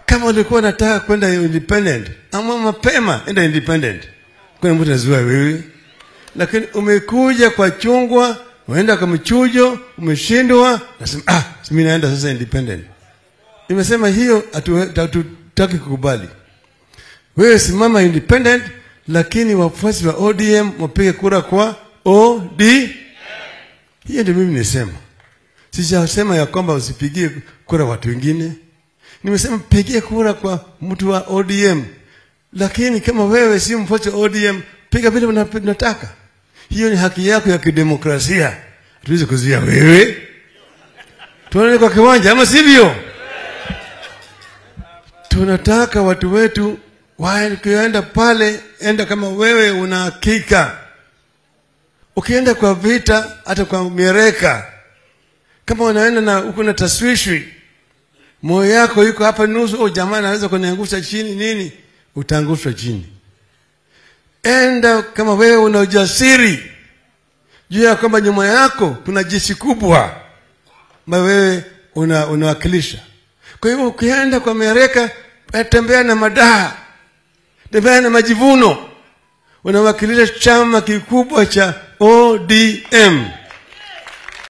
kama ulikuwa unataka kwenda independent ama mapema enda independent kuna mtu anazua wewe lakini umekuja kwa chungwa unaenda kwa mchujo umeshindwa nasema ah mimi naenda sasa independent nimesema hiyo hatu- hatutaki kukubali wewe simama independent lakini wafuasi wa odm wapige kura kwa od hiyo ndio mimi nisema sijasema ya kwamba usipigie kura watu wengine nimesema pigie kura kwa mtu wa odm lakini kama wewe si mfuasi wa odm piga vile una- unataka hiyo ni haki yako ya kidemokrasia hatuwezi kuzuia wewe tuonane kwa kiwanja ama sivyo tunataka watu wetu wakienda pale enda kama wewe una hakika ukienda kwa vita hata kwa mieleka kama unaenda na uko na taswishwi moyo yako yuko hapa nusu oh, jamaa anaweza kuniangusha chini nini utaangushwa chini enda kama wewe una ujasiri juu ya kwamba nyuma yako kuna jeshi kubwa ambayo wewe una, unawakilisha kwa hivyo ukienda kwa mereka tembea na madaha tembea na majivuno unawakilisha chama kikubwa cha odm